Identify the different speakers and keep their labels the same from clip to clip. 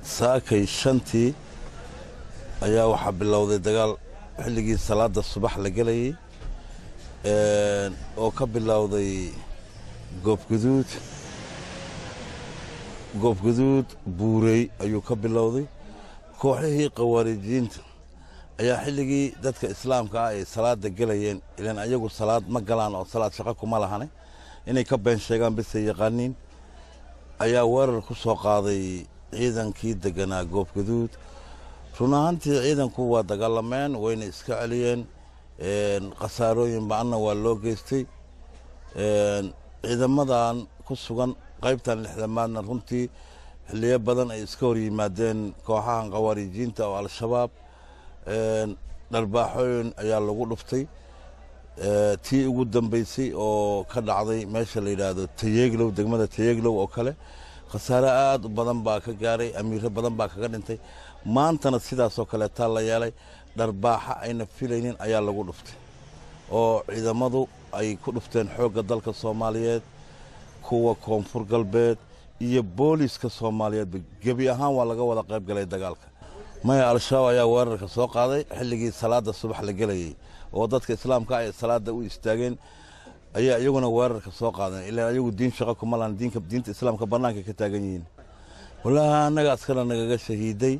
Speaker 1: saakay shantii ayaa waxaa bilowday dagaal xilligii salaada subax la gelayay oo ka bilowday goobguduud goobguduud buurey ayuu ka bilowday kooxihii khawaarijiyiinta ayaa xilligii dadka islaamka ah ay salaada gelayeen ilaan ayagu salaad ma galaan oo salaad shaqo kuma lahane inay ka been sheegaan bisay yaqaaniin ayaa weerar ku soo qaaday ciidankii deganaa goobguduud run ahaantii ciidanku waa dagaalameen wayna iska celiyeen khasaarooyin ba-anna waa loo geystay ciidamadan ku sugan qaybtan lixdamaadna runtii xiliyo badan ay iska hor yimaadeen kooxahan khawaarijiinta oo al-shabaab dharbaaxooyin ayaa lagu dhuftay tii ugu dambeysay oo ka dhacday meesha la yidhaahdo tayeeglow degmada tayeeglow oo kale khasaare aad u badan baa ka gaaray amiiro badan baa kaga dhintay maantana sidaasoo kaleetaa la yeelay dharbaaxa ayna filaynin ayaa lagu dhuftay oo ciidamadu ay ku dhufteen xoogga dalka soomaaliyeed kuwa koonfur galbeed iyo booliiska soomaaliyeedba gebi ahaan waa laga wada qayb galay dagaalka maya al-shabaab ayaa weerarka soo qaaday xilligii salaada subax la gelayay oo dadka islaamka ay salaada u istaageen ayaa iyaguna weerarka soo qaadeen ilaa ayagu diin shaqo kuma lahan diinka diinta islaamka bannaanka ka taagan yihiin wallaahi annaga askana nagaga shahiiday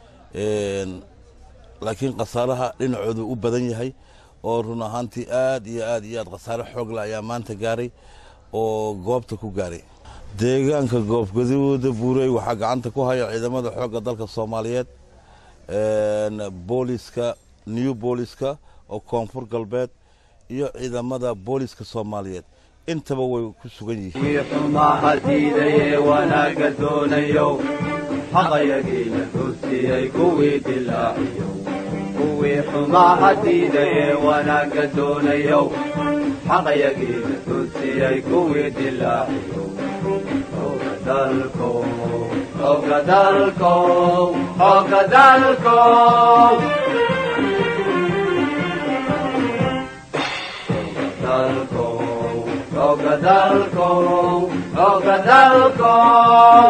Speaker 1: laakiin khasaaraha dhinacoodu u badan yahay oo run ahaantii aad iyo aad iyo aad khasaare xoogla ayaa maanta gaaray oo goobta ku gaaray deegaanka goobgaduuda buurey waxaa gacanta ku haya ciidamada xoogga dalka soomaaliyeed booliska new booliska oo koonfur galbeed iyo ciidamada booliska soomaaliyeed intaba way ku sugan yihiin
Speaker 2: xumaha diidaye wanaagga doonayo xaqayagiina dursiyey kuwii dilaaciyo kuwii xumaha diidaye wanaagga doonayo xaqayagiina dursiyey kuwii dilaaciyo xooga dalkow xooga dalkow xooga dalkow dalkow xooga dalkow xooga dalkow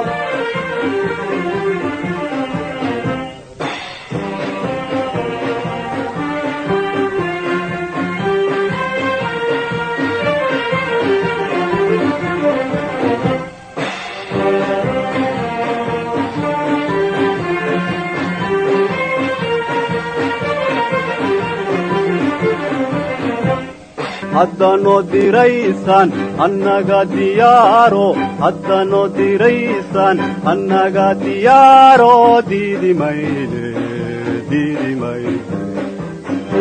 Speaker 2: haddanoo diraysan annaga diyaaro haddanoo diraysan annaga diyaaro diidi mayne diidi mayne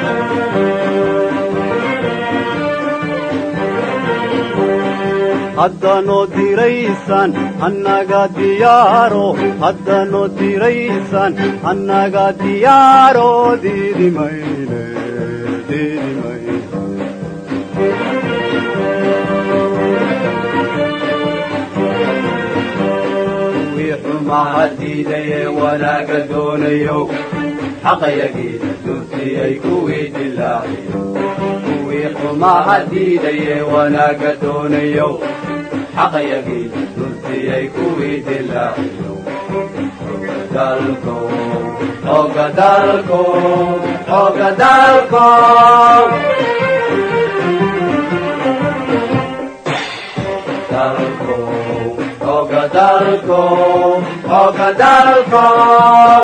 Speaker 2: haddanoo diraysan annaga diyaaro haddanoo diraysan annaga diyaaro diidi mayne diidi mayne kuwii xumaha diidaye wanaagga doonayo xaqayagiina dursiyey kuwii dilaaciyo kuwii xumaha diidaye wanaagga doonayo xaqayagiina dursiyey kuwii dilaaciyo dalkow xooga dalkow xooga dalkow dalkow xooga dalkow xooga dalkow